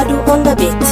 Sadu on the beat.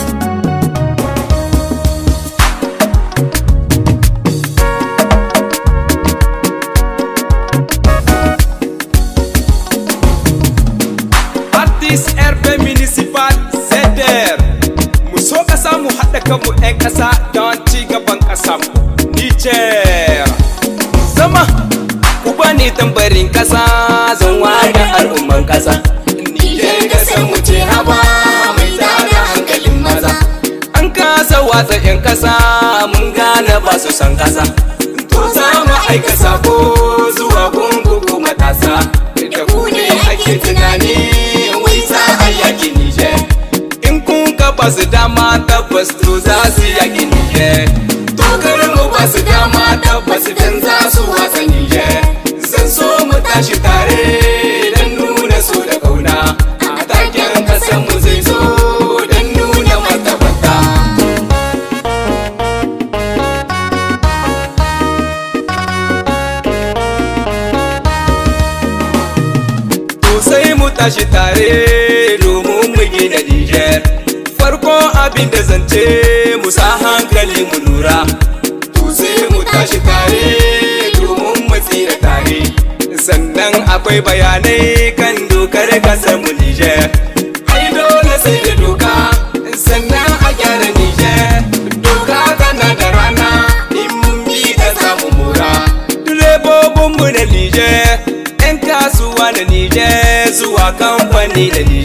Artist RP Municipal Zeder Mu so ƙasa mu haɗa kanmu 'yan ƙasa don ci gaban ƙasa Niger Zama ku bani tambarin ƙasa zan wada al'umman ƙasa Niger ƙasar mu ce haba mai tada hankalin maza An kasa watsa 'yan ƙasa mun gane ba su san ƙasa To za mu aika sako zuwa gungu ku matasa Da ku ne ake tunani wai za a yaki Niger In kun ka ba su dama tabbas to za su yaki Niger Tokar mu ba su dama tabbas dan za su watsa Niger Zan so mu tashi tare dan nuna so da kauna A taken kasan mu zai zo dan nuna martabata To sai mu tashi tare domin mu gina Niger. Farko abin da zance mu sa hankali mu lura. To sai mu tashi tare domin mu tsira tare. Sannan akwai bayanai kan dokar kasar mu Niger. Ai dole sai da doka sannan a gyara Niger. Doka tana da rana in mun bi ta samu mura. Direbobinmu na Niger. 'yan kasuwa da Nijar zuwa kamfani da Nijar.